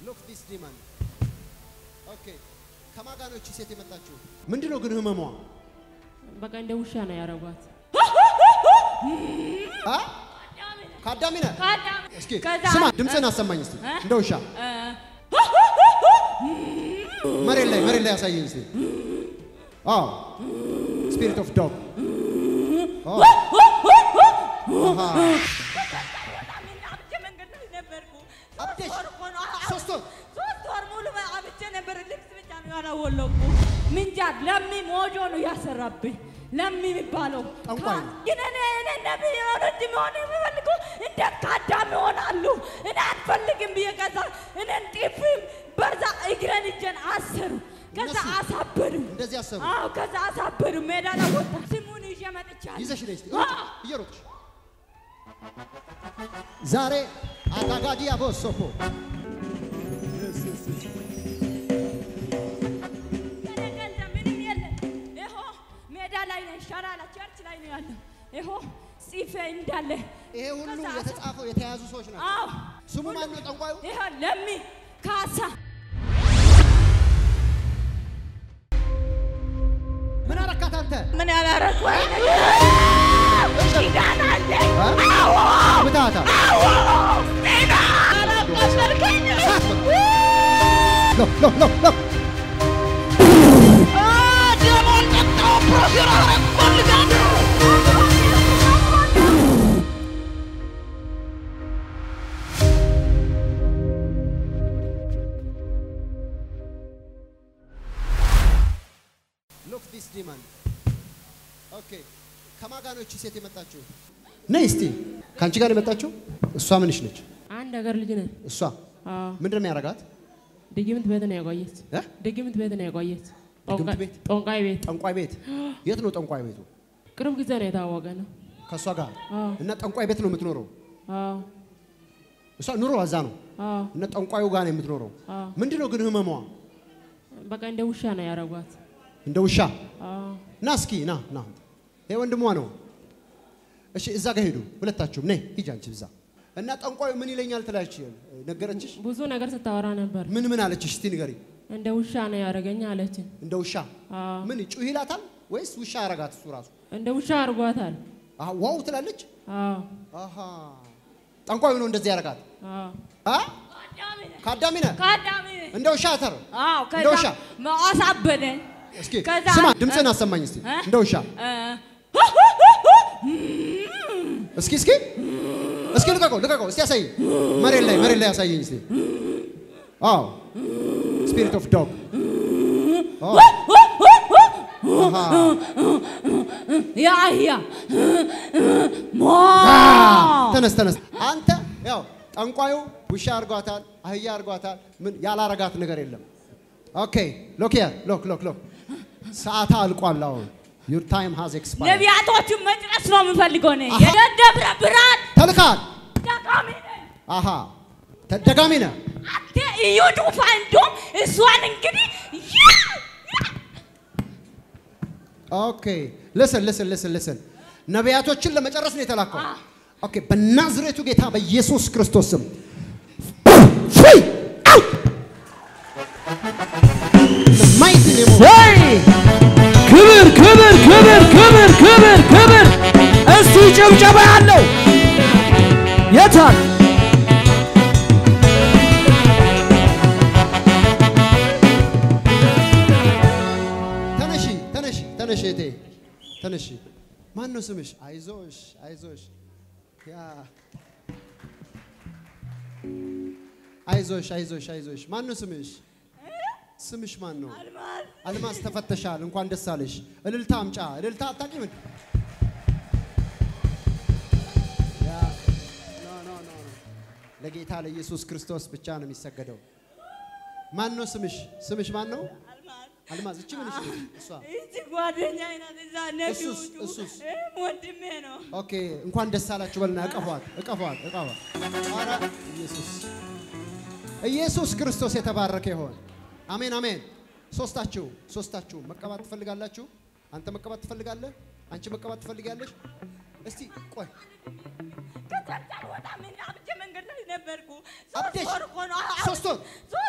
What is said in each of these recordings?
ሎክ ዲስ ዲመን ኦኬ። ከማን ጋር ነው እቺ ሴት የመጣችው? ምንድን ነው ግን ህመሟ? በቃ እንደ ውሻ ነው ያረጓት። አ ከአዳሚ ነህ? ከአዳሚ እስኪ ከዛ- ስማ፣ ድምፅህን አሰማኝ እስቲ እ? እንደ ውሻ መሬት ላይ መሬት ላይ ያሳየኝ እስቲ። አዎ ስፒሪት ኦፍ ዶግ አብቼ መንገድ ላይ ነበርኩ። አብደሽ? ሶስት ወር እኮ ነው። አዎ፣ ሶስት ወር? ሶስት ወር ሙሉ አብቼ ነበር። ልብስ ብቻ ነው ያላወለቁ። ምንጃር ለሚ ሞጆ ነው ያሰራብኝ። ለሚ የሚባለው ጠንቋይ ነው። ግን እኔ እኔ ነብይ የሆነ እንጂ መሆን የሚፈልገው እንዴት ከአዳም ይሆናሉ? እኔ አልፈልግም ብዬ ከዛ እኔን ጢፍም በዛ እግረን እጄን አሰሩ። ከዛ እነሱ? አሳበዱ። እንደዚህ አሰቡ። አዎ ከዛ አሳበዱ። ሜዳ ላይ ወጣ ስሙን ይዤ መጥቻለሁ። ይዘሽ ነይ እስቲ አዎ። እየሮጥሽ ዛሬ አጋጋዲያ ቦሶፖ ገንዘብ ምንም የለም። ይሆ ሜዳ ላይ ነኝ፣ ሸራ ላይ ቸርች ላይ ነው ያለው። ይሆ ጽፌ እንዳለ ይሄ ሁሉ ከዛ የተጻፈው የተያዙ ሰዎች ናቸው። አዎ ስሙ ማን ነው ጠንቋዩ? ይሆ ለሚ ካሳ ምን አረካት አንተ? ምን ያላረኩ ኪዳን አለ ምታታ አላቆሰልከኝ ሎ ሎ ሎ ሎ ደሞን ጠጣው ፕሮፌር አረቆልጋለሁ ሎክ ዲስ ዲመን ኦኬ። ከማን ጋር ነው እቺ ሴት የመጣችው? ነይ እስቲ ከአንቺ ጋር የመጣችው እሷ ምንሽ ነች? አንድ ሀገር ልጅ ነን። እሷ አዎ ምንድን ነው የሚያደርጋት? ድግምት ቤት ነው ያቆየት። እ? ድግምት ቤት ነው ያቆየት። ድግምት ጠንቋይ- ቤት? ጠንቋይ ቤት ጠንቋይ ቤት። የት ነው ጠንቋይ ቤቱ? ቅርብ ጊዜ ነው የታወቀ ነው። ከእሷ ጋር አዎ እና ጠንቋይ ቤት ነው የምትኖረው። አዎ እሷ ኑሮ እዛ ነው አዎ እና ጠንቋዩ ጋር ነው የምትኖረው። አዎ ምንድን ነው ግን ህመሟ? በቃ እንደ ውሻ ነው ያረጓት። እንደ ውሻ አዎ ና እስኪ ና ና። ይሄ ወንድሟ ነው። እሺ እዛ ጋር ሄዱ ሁለታችሁም። ነይ ሂጂ አንቺ እዛ እና ጠንቋዩ ምን ይለኛል ትላች ነገረችሽ? ብዙ ነገር ስታወራ ነበር። ምን ምን አለችሽ? እስቲ ንገሪ። እንደ ውሻ ነው ያደረገኝ አለችን። እንደ ውሻ አዎ ምን ጩህ ይላታል ወይስ ውሻ አረጋት እሱ ራሱ? እንደ ውሻ አርጓታል። አሃ ዋው ትላለች። አዎ አሃ ጠንቋዩ ነው እንደዚህ ያረጋት። አዎ አ ከአዳሚ ነህ ከአዳሚ እንደ ውሻ ተር አዎ እንደ ውሻ ከዛ አሳበደኝ እስኪ ከዛ- ስማ ድምፅህን አሰማኝ እስቲ እ? እንደ ውሻ እ፣ እስኪ እስኪ እስኪ ልቀቀው ልቀቀው እስቲ ያሳይ መሬት ላይ መሬት ላይ ያሳየኝ እስቲ አዎ ስፒሪት ኦፍ ዶግ የአህያ ሞ ተነስ ተነስ አንተ ያው ጠንቋዩ ውሻ አርጓታል አህያ አርጓታል ምን ያላረጋት ነገር የለም ኦኬ ሎክ ሂር ሎክ ሎክ ሎክ ሰዓታ አልቋል አሁን ዩር ታይም ሃዝ ኤክስፓየርድ ነቢያቶችን መጨረስ ነው የምፈልገው እኔ አሃ። የደብረ ብርሃን ተልካል ጠቃሚ ነኝ አሃ ተደጋሚ ነህ አንተ እዩ ዱፋ እንደውም እሷን እንግዲህ ያ ኦኬ ልስን ልስን ልስን ልስን ነቢያቶችን ለመጨረስ ነው የተላከው። ኦኬ በናዝሬቱ ጌታ በኢየሱስ ክርስቶስ ስም ፍሪ አውት ማይቲ ኔም ኦፍ ወይ ክብር ክብር ክብር ክብር ክብር ክብር! እስቲ ጭብጨባ ያለው የታል? ተነሺ ተነሺ ተነሺ እቴ ተነሺ። ማን ነው ስምሽ? አይዞሽ አይዞሽ ያ አይዞሽ አይዞሽ አይዞሽ። ማን ነው ስምሽ? ስምሽ ማን ነው? አልማዝ ተፈተሻል። እንኳን ደስ አለሽ። እልልታ አምጫ። እልልታ አታውቂም? እንዴ? ያ ኖ ኖ ኖ ኖ። ለጌታ ለኢየሱስ ክርስቶስ ብቻ ነው የሚሰገደው። ማን ነው ስምሽ? ስምሽ ማን ነው? አልማዝ። እቺ ምንሽ ነው? እሷ እዚህ ጓደኛዬ ናት እዛ ነቢዩ እሱስ እሱስ እ፣ ወንድሜ ነው ኦኬ እንኳን ደስ አላችሁ በልና እቀፏት እቀፏት እቀፏት። ኧረ ኢየሱስ ኢየሱስ ክርስቶስ የተባረከ ይሆን። አሜን አሜን። ሶስታችሁ ሶስታችሁ መቀባት ትፈልጋላችሁ? አንተ መቀባት ትፈልጋለህ? አንቺ መቀባት ትፈልጋለሽ? እስቲ ቆይ ከቸርች አልወጣም እኔ አብቼ መንገድ ላይ ነበርኩ ሶስት አብደሽ? ወር እኮ ነው አዎ፣ ሶስት ወር? ሶስት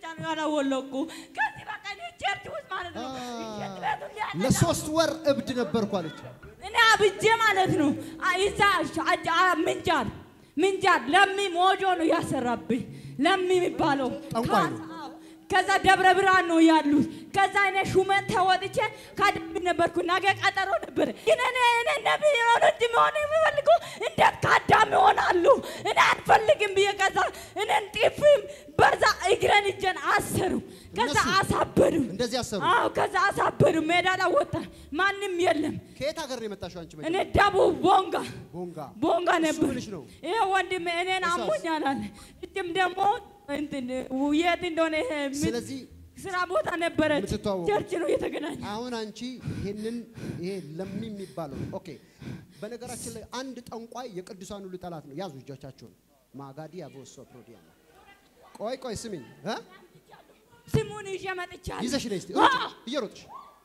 ነው ያላወለቁ። ከዚህ በቃ እኔ ቸርች ውስጥ ማለት ነው እሸት ቤቱ እያለ ለሶስት ወር እብድ ነበርኩ አለች። እኔ አብጄ ማለት ነው አ- ይዛ አ- አ- ምንጃር ምንጃር ለሚ ሞጆ ነው ያሰራብኝ። ለሚ የሚባለው ጠንቋይ ነው። ከዛ- አዎ። ከዛ ደብረ ብርሃን ነው ያሉት። ከዛ እኔ ሹመት ተወጥቼ ካድሚ ነበርኩ። ነገ ቀጠሮ ነበር። ግን እኔ እኔ ነቢይ የሆነ እንጂ መሆን የምፈልገው እንዴት ካዳም ይሆናሉ? እኔ አልፈልግም ብዬ ከዛ እኔን ጢፍም በዛ እግረን እጄን አሰሩ። ከዛ እነሱ? አሳበዱ። እንደዚህ አሰሩ። አዎ ከዛ አሳበዱ። ሜዳ ላይ ወጣ። ማንም የለም። ከየት ሀገር ነው የመጣሽው አንቺ? እኔ ደቡብ ቦንጋ ቦንጋ ቦንጋ እሱ ነበር። ምንሽ ነው? ይሄ ወንድሜ እኔን እሷስ? አሞኛል አለ። እጅም ደግሞ እንትን የት እንደሆነ ይሄ ምን- ስለዚህ ስራ ቦታ ነበረች። የምትተዋወቁ? ቸርች ነው የተገናኘ። አሁን አንቺ ይሄንን ይሄ ለሚ የሚባለው ኦኬ። በነገራችን ላይ አንድ ጠንቋይ የቅዱሳን ሁሉ ጠላት ነው። ያዙ እጆቻችሁን። ማጋዲ አቦሶ ፕሮዲያ ቆይ ቆይ ስሚኝ እ ስሙን ይዤ መጥቻለሁ። ይዘሽ ነይ እስቲ ዋ! ሩጭ፣ እየሮጥሽ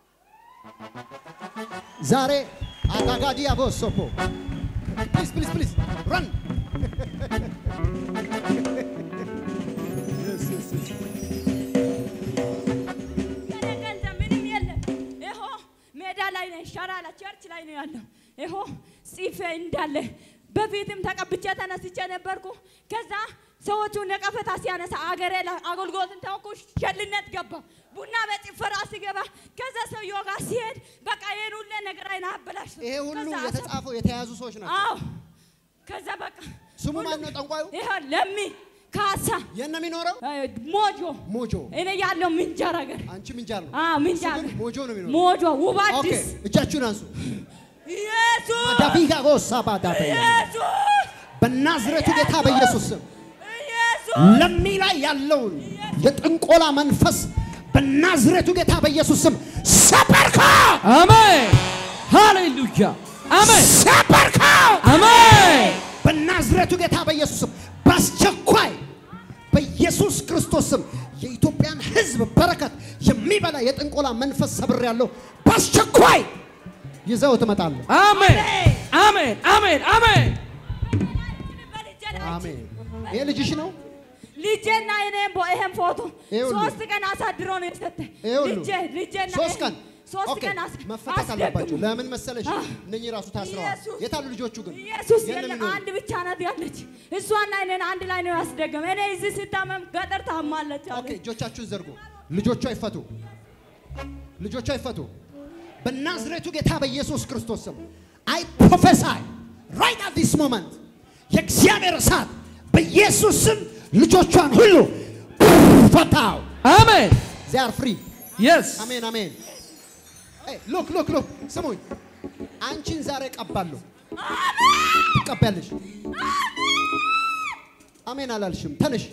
ዛሬ አጋጋዲ አቦሶፖ ፕሊዝ ፕሊዝ ፕሊዝ ራን የኔ ገንዘብ ምንም የለም። ይሆ ሜዳ ላይ ነው፣ ሸራ ላይ ቸርች ላይ ነው ያለው። ይሆ ጽፌ እንዳለ በፊትም ተቀብቼ ተነስቼ ነበርኩ። ከዛ ሰዎቹ ነቀፈታ ሲያነሳ አገሬ ላይ አገልግሎትን ተወኩ። ሸልነት ገባ ቡና በጭፈራ ሲገባ ከዛ ሰውየው ጋር ሲሄድ በቃ ይሄን ሁሉ ነገር አይና አበላሽ ይሄ ሁሉ ከዛ አሰ- የተጻፈው የተያዙ ሰዎች ናቸው። አዎ ከዛ በቃ ስሙ ማን ነው ጠንቋዩ? ይሄ ለሚ ካሳ የት ነው የሚኖረው? አይ፣ ሞጆ ሞጆ። እኔ ያለው ምንጃር ሀገር አንቺ ምንጃር ነው። አዎ ምንጃር እሱ ግን ሞጆ ነው የሚኖረው። ሞጆ ውብ ኦኬ አዲስ እጃችሁን አንሱ። ኢየሱስ ዳቢጋ ጎሳ ባዳበ ኢየሱስ በናዝሬቱ ጌታ በኢየሱስ ስም ኢየሱስ ለሚ ላይ ያለውን የጥንቆላ መንፈስ በናዝሬቱ ጌታ በኢየሱስ ስም ሰበርከው፣ አሜን ሃሌሉያ አሜን ሰበርከው። አሜን በናዝሬቱ ጌታ በኢየሱስ ስም በአስቸኳይ በኢየሱስ ክርስቶስ ስም የኢትዮጵያን ሕዝብ በረከት የሚበላ የጥንቆላ መንፈስ ሰብር ያለው በአስቸኳይ ይዘው ትመጣለህ። አሜን አሜን አሜን አሜን አሜን። ይሄ ልጅሽ ነው። ልጄና እኔም ቦ- ይሄን ፎቶ ይሄ ሁሉ? ሶስት ቀን አሳድሮ ነው የሰጠኝ። ይሄ ሁሉ? ልጄ ልጄና ሶስት ይሄ- ቀን ሶስት ኦኬ፣ ቀን አስ- መፈታት አስደግሞ። አለባቸው። ለምን መሰለሽ? አህ። እነኚህ ራሱ ታስረዋል። ኢየሱስ። የታሉ ልጆቹ ግን? ኢየሱስ የት ነው የለም የሚኖሩት? አንድ ብቻ ናት ያለች። እሷና እኔን አንድ ላይ ነው ያስደገመ። እኔ እዚህ ስታመም ገጠር ታማለች አለ። ኦኬ፣ እጆቻችሁን ዘርጉ። ልጆቿ ይፈቱ። ልጆቿ ይፈቱ። በናዝሬቱ ጌታ በኢየሱስ ክርስቶስ ስም አይ ፕሮፌሳይ ራይት አት ዲስ ሞመንት የእግዚአብሔር እሳት በኢየሱስ ስም ልጆቿን ሁሉ ፈታው። አሜን ዜ አር ፍሪ። የስ አሜን አሜን። ሉክ ሉክ ሉክ ስሙኝ፣ አንቺን ዛሬ ቀባለሁ። ትቀበያለሽ። አሜን አላልሽም? ተነሽ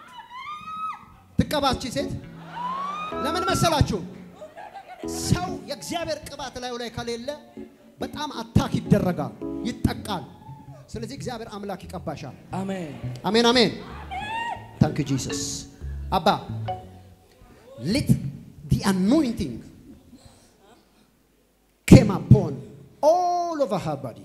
ትቀባቺ ሴት። ለምን መሰላችሁ? ሰው የእግዚአብሔር ቅባት ላዩ ላይ ከሌለ በጣም አታክ ይደረጋል፣ ይጠቃል። ስለዚህ እግዚአብሔር አምላክ ይቀባሻል። አሜን አሜን አሜን። ታንክ ጂሰስ አባ ሌት ዲ አኖይንቲንግ ኬም አፖን ኦል ኦቨር ሀር ባዲ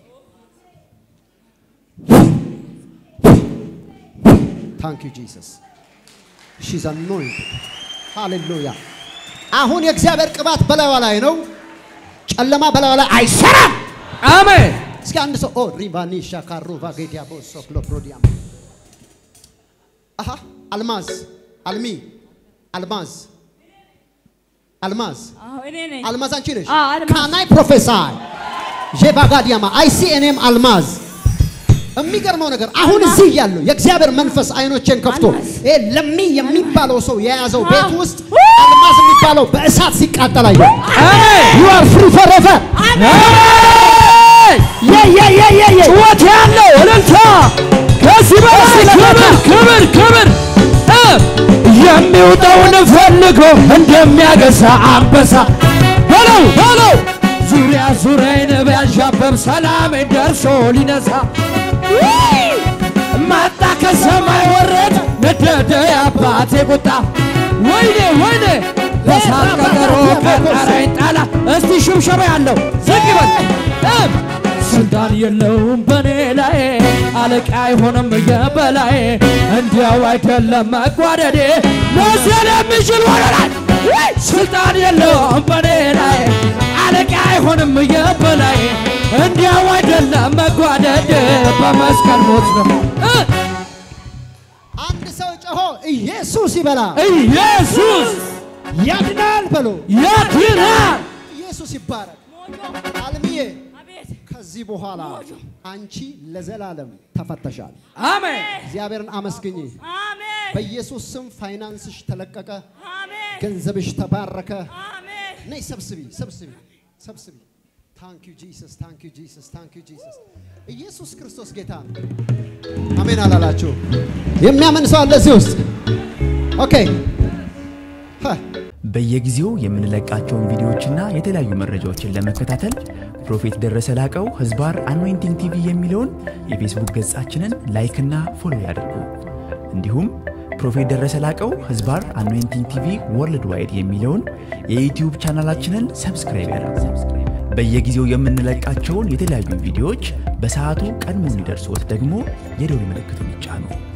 ታንክ ዩ ጂሰስ ሺዝ አኖይንትድ ሃሌሉያ። አሁን የእግዚአብሔር ቅባት በላይዋ ላይ ነው። ጨለማ በላይዋ ላይ አይሰራም። አሜን እስኪ አንድ ሰው ኦ ሪቫኒ ሻካሩ ቫጌዲያ ቦሶ ክሎፕሮዲያም አሃ አልማዝ አልሚ አልማዝ አልማዝ አዎ እኔ ነኝ። አልማዝ አንቺ ነሽ አዎ፣ አልማዝ። ካናይ ፕሮፌሳይ ዤቫጋዲያማ አይሲ እኔም አልማዝ የሚገርመው ነገር አሁን እዚህ እያለሁ የእግዚአብሔር መንፈስ አይኖቼን ከፍቶ አልማዝ። ይሄ ለሚ የሚባለው ሰው የያዘው አዎ። ቤት ውስጥ አልማዝ የሚባለው በእሳት ሲቃጠል አየሁ። አሜን You are free forever. አሜን ጩኸት ያለው እልልታ ከዚህ በላይ ክብር ክብር ክብር እ የሚውጠውን ፈልጎ እንደሚያገሳ አንበሳ በለው በለው ዙሪያ ዙሪያዬን ቢያንዣብብ ሰላሜን ደርሶ ሊነሳ ውይ! መጣ ከሰማይ ወረደ ነደደ የአባቴ ቁጣ ወይኔ ወይኔ በሳት ቀጠሮ ቀጠረኝ ጠላ እስቲ ሽብሸባ ያለው ዝግ በል እ ስልጣን የለውም በኔ ላይ አለቃ አይሆንም የበላይ እንዲያው አይደለም መጓደዴ መሰል የሚችል ወረራል ስልጣን የለውም በኔ ላይ አለቃ አይሆንም የበላይ እንዲያው አይደለም መጓደድ በመስቀል ሞት ነው እ አንድ ሰው ጮሆ ኢየሱስ ይበላ ኢየሱስ ያድናል በሎ ያድናል ኢየሱስ ይባረክ። ሞጆ አልምዬ አቤት ከዚህ በኋላ አንቺ ለዘላለም ተፈተሻል። አሜን እግዚአብሔርን አመስግኝ። አሜን በኢየሱስ ስም ፋይናንስሽ ተለቀቀ፣ አሜን ገንዘብሽ ተባረከ። አሜን ነይ ሰብስቢ፣ ሰብስቢ፣ ሰብስቢ። ታንክ ዩ ጂሰስ፣ ታንክ ዩ ጂሰስ፣ ታንክ ዩ ጂሰስ። ኢየሱስ ክርስቶስ ጌታ ነው። አሜን አላላችሁ? የሚያምን ሰው አለ እዚህ ውስጥ? ኦኬ ሀ በየጊዜው የምንለቃቸውን ቪዲዮዎችና የተለያዩ መረጃዎችን ለመከታተል ፕሮፌት ደረሰ ላቀው ህዝባር አኖይንቲንግ ቲቪ የሚለውን የፌስቡክ ገጻችንን ላይክና ፎሎ ያድርጉ። እንዲሁም ፕሮፌት ደረሰ ላቀው ህዝባር አኖይንቲንግ ቲቪ ወርልድ ዋይድ የሚለውን የዩትዩብ ቻናላችንን ሰብስክራይብ ያድርጉ። በየጊዜው የምንለቃቸውን የተለያዩ ቪዲዮዎች በሰዓቱ ቀድሞ እንዲደርሶት ደግሞ የደውል ምልክቱን ይጫኑ።